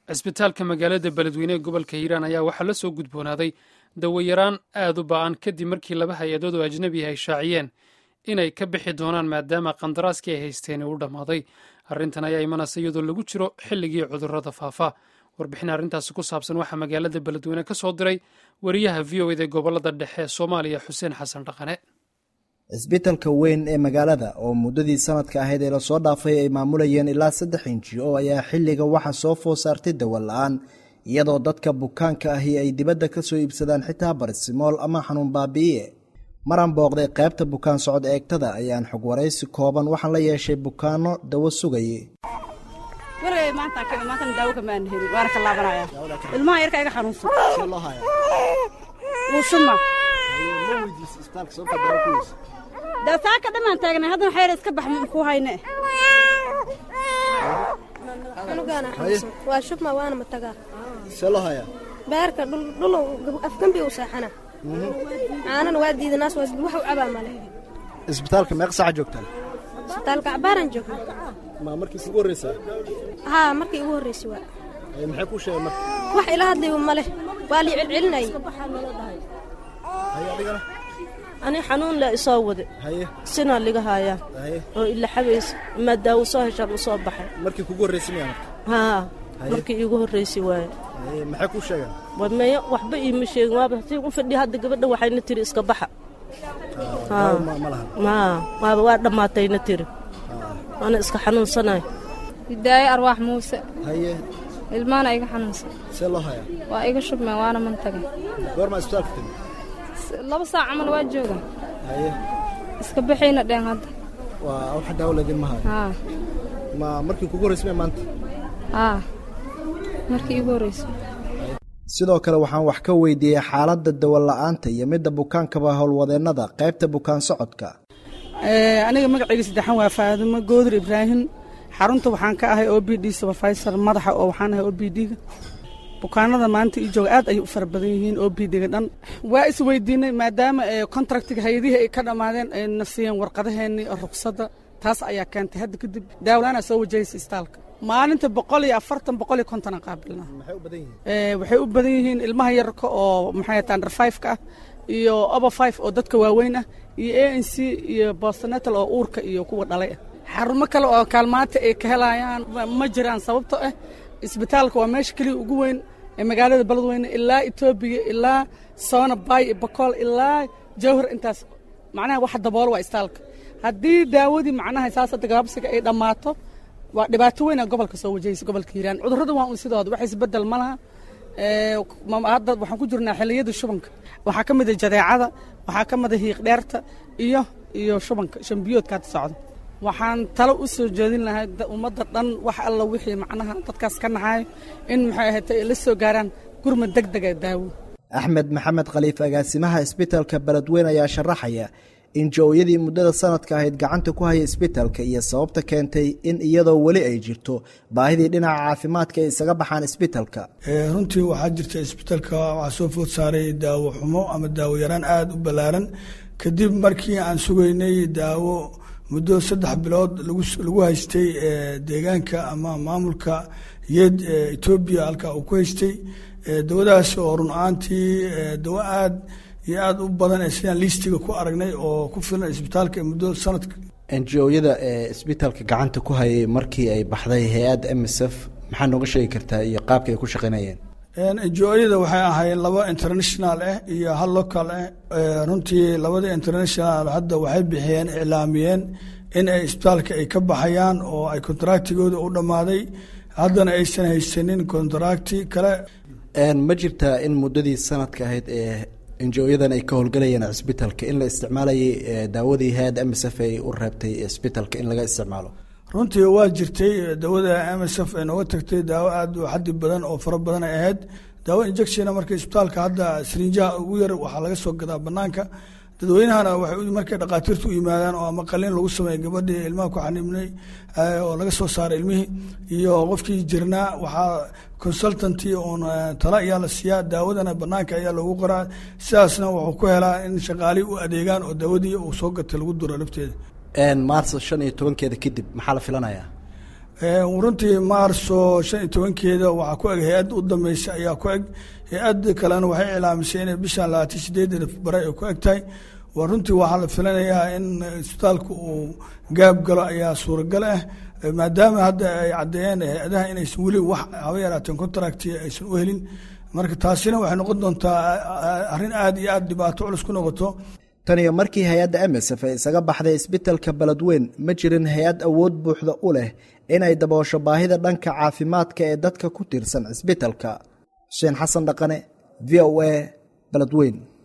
cisbitaalka magaalada beledweyne ee gobolka hiiraan ayaa waxaa la soo gudboonaaday dawayaraan aad u ba'an kadib markii laba hay-adood oo ajnabi ay shaaciyeen inay ka bixi doonaan maadaama qandaraaskii ay haysteen uu dhammaaday arrintan ayaa imanaysa iyadoo lagu jiro xilligii cudurrada faafa warbixin arrintaasi ku saabsan waxaa magaalada beledweyne ka soo diray wariyaha v o eda ee gobolada dhexe ee soomaaliya xuseen xasan dhaqane cisbitalka weyn ee magaalada oo muddadii sanadka ahayd ee lasoo dhaafay ay maamulayeen ilaa saddex inji oo ayaa xilliga waxa soo food saartay dawa la-aan iyadoo dadka bukaanka ahi ay dibadda ka soo iibsadaan xitaa barisimool ama xanuun baabi'iye maran booqday qaybta bukaan socod eegtada ayaan xog waraysi kooban waxaan la yeeshay bukaano dawo sugaye ilmaha yarka iga xanuunsan wuushuma dee saaka dhammaan taagnay haddana xeer iska bax ku hayne waa shubma waana matagaa see loo hayaa beerka dhulow afgambi u seexana caanana waa diidanaas waa wax u cabaa male isbitaalka meeq saaca joogtaan isbitaalka cabaaran joogna ma markiis ugu horreysaa haa markii ugu horreysay waa maxay kuu sheegeen marka wax ila hadlayo male waa lii celcelinayay haye adigana ani xanuun le isoo wade haye sinaa liga haayaa haye oo ila xabaysa maa daawo soo heshaan u soo baxay markii kugu horreysay miyaa marka haa Haye. markii iigu horraysay waaye haye maxay kuu sheegeen waa meeyo waxba iima sheegin waaba hatii u fadhiya hadda gabadha waxayna tiri iska baxa daawo ma ma lahan maa waaba waa dhammaatayna tiri waana iska xanuunsanayo hidaayo arwaax muuse haye ilmaana iga xanuunsan see loo hayaa waa iga shubmeen waana mantagay goormaa isbitaalka timi S- laba saac camal waa jooga haye iska bixayna dheen hadda waa wax daawo ladin ma hayo haa ma markii kugu horreysay miyaa maanta haa markii iigu horreysay sidoo kale waxaan wax ka weydiiyey xaaladda dawo la-aanta iyo midda bukaankaba howlwadeennada qaybta bukaan socodka Ee, aniga magacayga saddexan waa faadimo goodur ibraahim xarunta waxaan ka ahay o b d supervisor madaxa oo waxaan ahay o b d-ga bukaanada maanta ii jooga aad ayay u fara badan yihiin o b d-ga dhan waa isweydiinay maadaama ee contractiga hay-adihii ay ka dhammaadeen ay na siiyeen warqadaheennii oo ruqsadda taas ayaa keentay hadda kadib daawlaana soo wajahaysa istaalka maalinta boqol iyo afartan boqol iyo kontonan qaabilna maxay u badan yihiin Ee, waxay u badan yihiin ilmaha yarka oo maxay tahay under five ka ah iyo over five oo dadka waaweyn ah iyo a n c iyo bostonatal oo uurka iyo kuwa dhalay ah xarumo kale oo kaalmaanta ay ka helayaan ma- ma jiraan sababto ah isbitaalka waa meesha keliya ugu weyn ee magaalada beledweyne ilaa etoobiya ilaa soona bay iyo bakool ilaa jawhar intaas macnaha wax daboolo waa istaalka haddii daawadii macnaha saas hadda gaabsiga ay dhammaato waa dhibaato weyn aa gobolka soo wajahaysa gobolka hiiraan cudurrada waa un sidooda wax isbedel ma laha Ee, ma- hadda waxaan ku jirnaa xilliyada shubanka waxaa ka mid a jadeecada waxaa ka mid a hiiq dheerta iyo iyo shubanka shambiyoodka hadda socda waxaan talo u soo jeedin lahaa da- ummadda dhan wax alla wixii macnaha dadkaas ka naxaayo in maxay ahayd ay la soo gaaraan gurmad deg dega daawo axmed maxamed khaliif agaasimaha isbitaalka beledweyne ayaa sharaxaya in jooyadii muddada sanadka ahayd gacanta ku haya isbitaalka iyo sababta keentay in iyadoo weli ay jirto baahidii dhinaca caafimaadka ay isaga baxaan isbitaalka Ee, runtii waxaa jirta isbitaalka waxaa soo food saaray daawo xumo ama daawo yaraan aada u ballaaran kadib markii aan sugaynay daawo muddo saddex bilood lagu lagu haystay ee, deegaanka ama maamulka yeed ee etoobiya halka uu ku haystay Ee, dawadaas oo run ahaantii ee, dawo aad iyo aada u badan ee sidaan liistiga ku aragnay oo ku filan isbitaalka muddo sanadka enjooyada ee isbitaalka gacanta ku hayay markii ay baxday hay-adda m s f maxaa nooga sheegi kartaa iyo qaabka ay ku shaqaynayeen NGO-yada waxay ahaayeen laba international ah iyo hal local ah Ee, runtii labada international hadda waxay bixiyeen iclaamiyeen in ay isbitaalka ay ka baxayaan oo ay kontraktigooda u dhammaaday haddana aysan haysanin kontrakti kale Een, ma jirtaa in muddadii sanadka ahayd ee enjooyadan ay ka howlgalayeen cisbitaalka in la isticmaalayay ee, daawadii hay-adda m s f ay u reebtay isbitaalka in laga isticmaalo runtii waa jirtay dawada m s f ay nooga tagtay daawo aada u xaddi badan oo fara badan ay ahayd daawo injectiona marka isbitaalka hadda srinjaha ugu yar waxaa laga soo gadaa banaanka dadweynahana waxay u- markay dhakhaatiirtu u yimaadaan oo ama qalin lagu sameeya gabadhii ilmaha ku xanibnay eh, oo laga soo saaray ilmihii iyo qofkii jirnaa waxaa consultanty oon eh, tala ayaa la siiyaa daawadana banaanka ayaa loogu qoraa sidaasna wuxuu ku helaa in shaqaalii u adeegaan oo daawadii uu soo gatay lagu duro lafteeda Een, maarso shan iyo tobankeeda kadib maxaa la filanayaa runtii maarso shan iyo tobankeeda waxaa ku eg hay-adda u dambeysa ayaa ku eg hay-adda kalena waxay iclaamisay inay bishan labaatan sideedda bare ay ku eg tahay waa runtii waxaa la filanayaa in isbitaalka uu gaab galo ayaa suuragal ah maadaama hadda ay caddeeyeen hay-adaha inaysan weli wax haba yaraateen contracti aysan u helin marka taasina waxay noqon doontaa arrin aada iyo aada dhibaato culus ku noqoto tan iyo markii hay-adda emesef ay isaga baxday isbitalka beledweyn ma jirin hay-ad awood buuxda u leh inay daboosho baahida dhanka caafimaadka ee dadka ku tiirsan cisbitalka xuseen xasan dhaqane v o a beledweyn